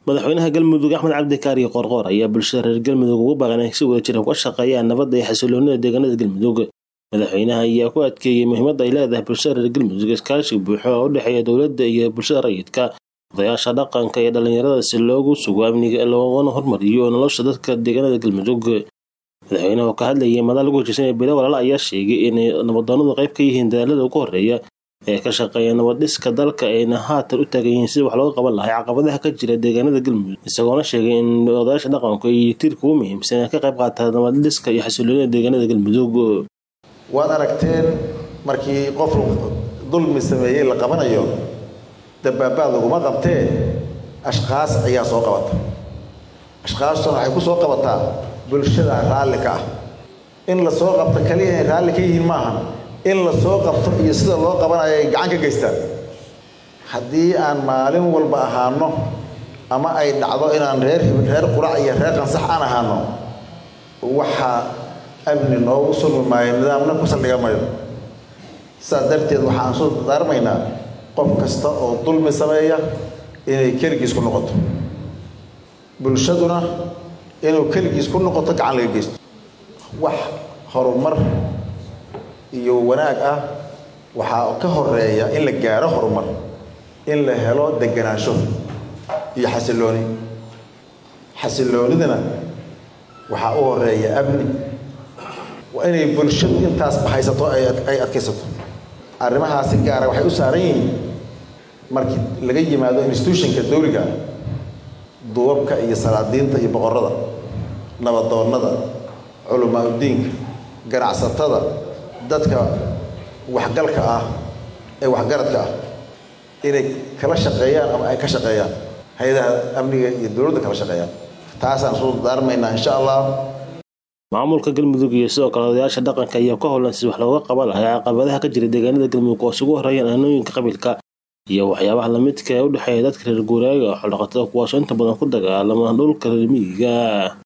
madaxweynaha galmudug axmed cabdi kaariyo qoorqoor ayaa bulshada reer galmudug ugu baaqan inay si wada jira uga shaqeeyaan nabadda iyo xasiloonida deegaanada galmudug madaxweynaha ayaa ku adkeeyey muhiimadda ay leedahay bulshada reer galmudug iskaashi buuxo oo u dhexeeya dowladda iyo bulshada rayidka odayaasha dhaqanka iyo dhallinyarada si loogu sugo amniga loogana hormariyo nolosha dadka deegaanada galmudug madaxweynaha oo ka hadlayay madal lagu heshiisanaya bilo walaala ayaa sheegay inay nabadoonadu qayb ka yihiin dadaalada ugu horreeya ee ka shaqeeya nabadhiska dalka ayna haatan u taagan yihiin sida wax looga qaban lahay caqabadaha ka jira deegaanada galmudug isagoona sheegay in odayaasha dhaqanku ay tiirka ugu muhiimsan ee ka qayb qaataa nabadhiska iyo xasiloonida deegaanada galmudug waad aragteen markii qof dulmi sameeyey la qabanayo dabaabaad laguma qabtee ashkaas ayaa soo qabata ashkaastuna waxay ku soo qabataa bulshada raalli ka ah in la soo qabto kaliya inay raalli ka yihiin maaha in la soo qabto iyo sida loo qabanayo ay gacan ka geystaan haddii aan maalin walba ahaano ama ay dhacdo inaan reer reer qurac iyo reer qansax aan ahaano waxaa amni noogu sulmi maayo nidaamna ku saldhiga mayo sidaas darteed waxaan soo daarmaynaa qof kasta oo dulmi sameeya inay keligiis ku noqoto bulshaduna inuu keligiis ku noqoto gacan laga geysto wax horumar iyo wanaag ah waxaa ka horeeya in la gaaro horumar in la helo deganaansho iyo xasilooni xasiloonidana waxaa u horeeya amni waa inay bulshadu intaas bahaysato ay adkaysato arrimahaasi gaara waxay u saaran yihiin markii laga yimaado institutionka dawliga duwabka iyo salaadiinta iyo boqorada nabadoonnada culamaa udiinka ganacsatada dadka waxgalka ah ee waxgaradka ah inay kala shaqeeyaan ama ay ka shaqeeyaan hay-adaha amniga iyo dowladda kala shaqeeyaan taasaan soo daarmaynaa insha allah maamulka galmudug iyo sidoo kale odayaasha dhaqanka ayaa ka howlan si wax looga qaban lahay caqabadaha ka jira deegaanada galmudug oo isugu horeeyaan aanooyinka qabiilka iyo waxyaabaha lamidka ee u dhexeeya dadka reer guuraaga oo xoldhaqatada kuwaasoo inta badan ku dagaalama dhulka reer miyiga